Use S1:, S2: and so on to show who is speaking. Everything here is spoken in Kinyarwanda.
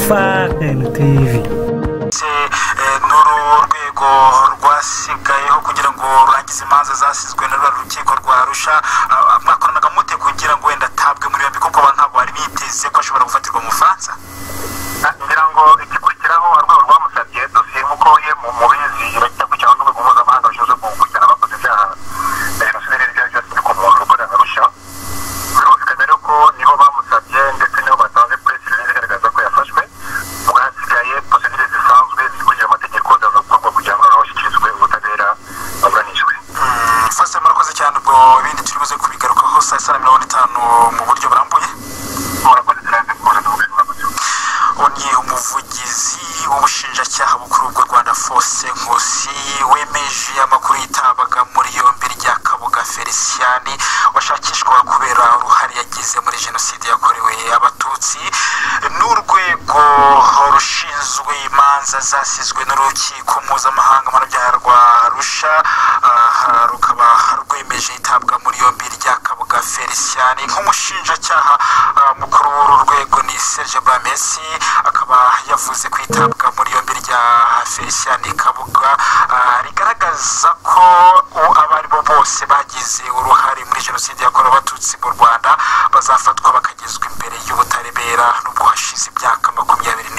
S1: FAN TV
S2: ndetse eh, n'uru rwego rwasigayeho kugira ngo rurangize imanza zasizwe na rwa rukiko rwa rusha ah, ah, mwakoranaga mute kugira ngo wenda atabwe muri yombi kuko ba- ntabwo bari biteze ko ashobora gufatirwa mu bufaransa
S3: ngira ngo igikurikiraho urwego rwamusabye dosiye nk'uko ye mu mubizi bajya kujyaho n'urwego mpuzamahanga rushinzwe gukurikirana abakoze ibyaha bya jenoside n'ibindi byaha byose ku muntu ukorera na rusha birumvikana rero ko nibo bamusabye ndetse nibo batanze puresi igaragaza ko yafashwe ubwo hasigaye posidire zisanzwe zikurikije amategeko zaza gukorwa kugira ngo noneho ashyikirizwe ubutabera aburanishwe
S2: fasi murakoze cyane ubwo ibindi turi buze kubigarukaho saa sita na mirongo itanu mu buryo burambuye
S3: murakoze cyane kuza tuvuge murakoze
S2: ni umuvugizi w'ubushinjacyaha bukuru bw'u rwanda fose nkusi wemeje amakuru yitabaga muri yombi rya kabuga feliciyani washakishwa kubera uruhare yagize muri jenoside yakorewe abatutsi n'urwego rushinzwe imanza zasizwe n'urukiko mpuzamahanga mpanabyaha rwa rusha aha, rukaba rwemeje itabwa muri yombi rya kabuga feliciyani nk'umushinjacyaha ah, mukuru w'uru rwego ni serge bamesi akaba yavuze ko itabwa muri yombi rya feliciyani kabuga ah, rigaragaza ko u- abo ari bo bose bagize uruhare muri jenoside yakorewe abatutsi mu rwanda bazafatwa bakagezwa imbere y'ubutabera nubwo hashize imyaka makumyabiri